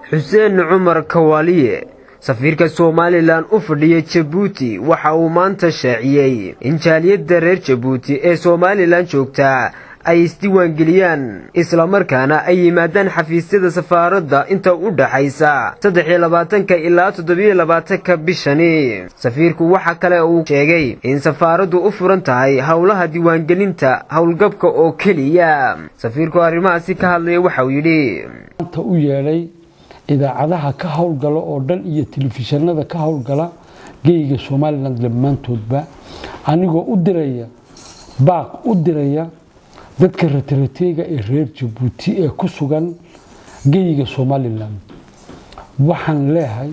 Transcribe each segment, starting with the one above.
xuseen cumar kawaaliye safiirka somalilan u fadhiya jabuuti waxa uu maanta shaaciyey in jaaliyadda reer jabuuti ee somalilan joogtaa ay isdiiwaangeliyaan islamarkaana ay yimaadaan xafiisyada safaaradda inta u dhaxaysa saddex iyo labaatanka ilaa toddobiyo labaatanka bishani safiirku waxa kale uu sheegay in safaaraddu u furan tahay howlaha diiwaangelinta howlgabka oo keliya safiirku arrimahaasi ka hadlaya waxauu yidhi maanta u yeedhay idaacadaha ka howlgala oo dhan iyo telefishinada ka howlgala geyga somalilan dhammaantoodba anigoo u diraya baaq u diraya dadka ratarateega ee reer jabuuti ee ku sugan geyga somalilan waxaan leehay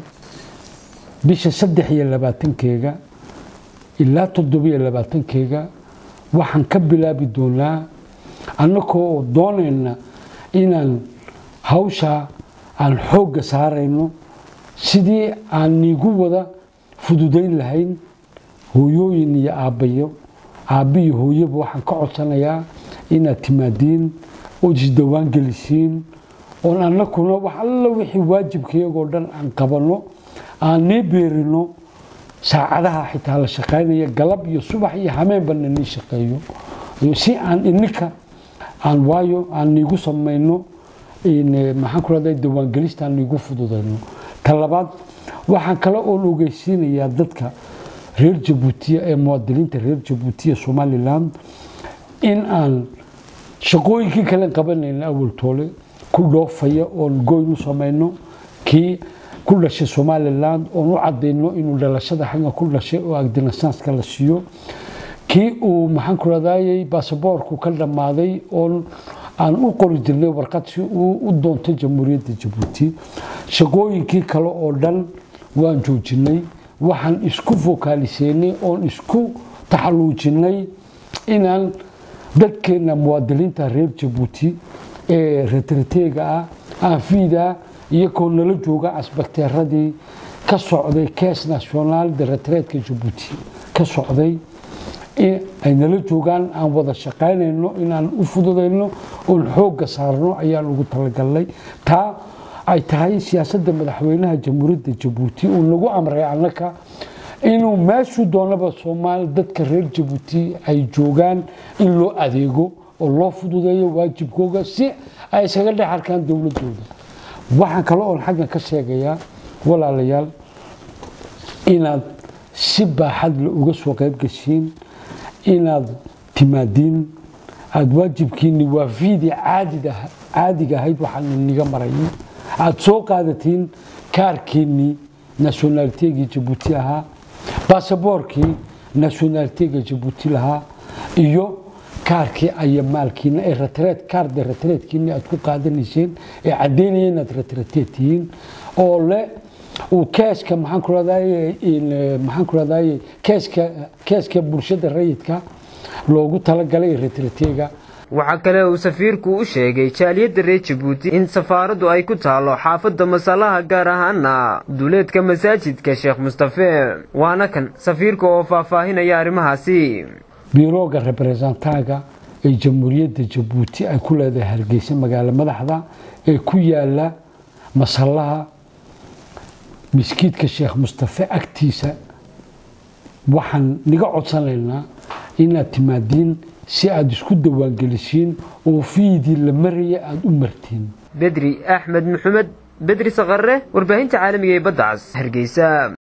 bisha saddex iyo labaatankeega ilaa toddobiyo labaatankeega waxaan ka bilaabi doonaa annagoo doonayna inaan hawshaa aan xoogga saarayno sidii aan niigu wada fududayn lahayn hooyooyin iyo aabbayo aabbiyo hooyaba waxaan ka codsanayaa inaad timaadiin ood isdawaan gelisiin oon annakuna wax alla wixii waajibkayagoo dhan aan qabanno aan nii beerino saacadaha xitaa la shaqaynaya galab iyo subax iyo hameenbana nii shaqeeyo si aan ininka aan waayo aan niigu samayno maxaan ku rahday dawaangelista aan niigu fududayno ta labaad waxaan kale oon ogeysiinayaa dadka reer jabuutiya ee muwaadiniinta reer jabuutiya somalilan in aan shaqooyinkii kale qabanayna awaltoole ku dhoofaya oon goyn u samayno kii ku dhashay somalilan oon u cadayno inuu dhalashada xagga ku dhashay oo agdinasaanska la siiyo kii uu maxaan ku radayay baasaboorku ka dhammaaday oon aan u qori jirnay warqad si uu u doonto jamhuuriyadda jabuuti shaqooyinkii kale oo dhan waan joojinay waxaan isku fokaaliseynay oon isku taxaluujinay inaan dadkeena muwaadiniinta reer jabuuti ee retrateega ah aanfiida iyagoo nala jooga asbakteeradii ka socday kees national de retreetka jabuuti ka socday ay nala joogaan aan wada shaqaynayno inaan u fududayno oon xoogga saarno ayaan ugu talagalnay taa ay tahay siyaasadda madaxweynaha jamhuuriyadda jabuuti uu nagu amray annaka inuu meeshuu doonaba soomaali dadka reer jabuuti ay joogaan in loo adeego oo loo fududeeyo waajibkooga si ay isaga dhex arkaan dowladooda waxaan kale oon xaggan ka sheegayaa walaalayaal inaad si baaxadle uga soo qayb gashiin inaad timaadiin aada waajibkiinni waa fiidii caadiga ahayd waxaan iniga marayay aada soo qaadatiin kaarkiinnii nationaliteegii jabuuti ahaa baasaboorkii nationaliteega jabuuti lahaa iyo kaarkii aya maalkiina ee ratreed kaarda ratreedkiini aad ku qaadanayseen ee caddaynaya inaad ratreteed tihiin oo le uu keeska maxaan ku rahdaye maxaan ku rahdaye keeska keeska bulshada rayidka loogu talagalay ratreteega waxaa kale uu safiirku u sheegay jaaliyadda reer jabuuti in safaaraddu ay ku taalo xaafadda masalaha gaar ahaana duleedka masaajidka sheekh mustafe waana kan safiirka oo faahfaahinaya arrimahaasi biirooga reberesentanga ee jamhuuriyadda jabuuti ay ku leedahay hargeysa magaalo madaxda ee ku yaala masallaha miskiidka sheekh mustafe agtiisa waxaan niga codsanaynaa inaad timaadiin si aada isku dawaangelisiin oo fiidii la maraya aada u martiin bedri axmed maxamed bedri saqare warbaahinta caalamiga ee badda cas hargeysa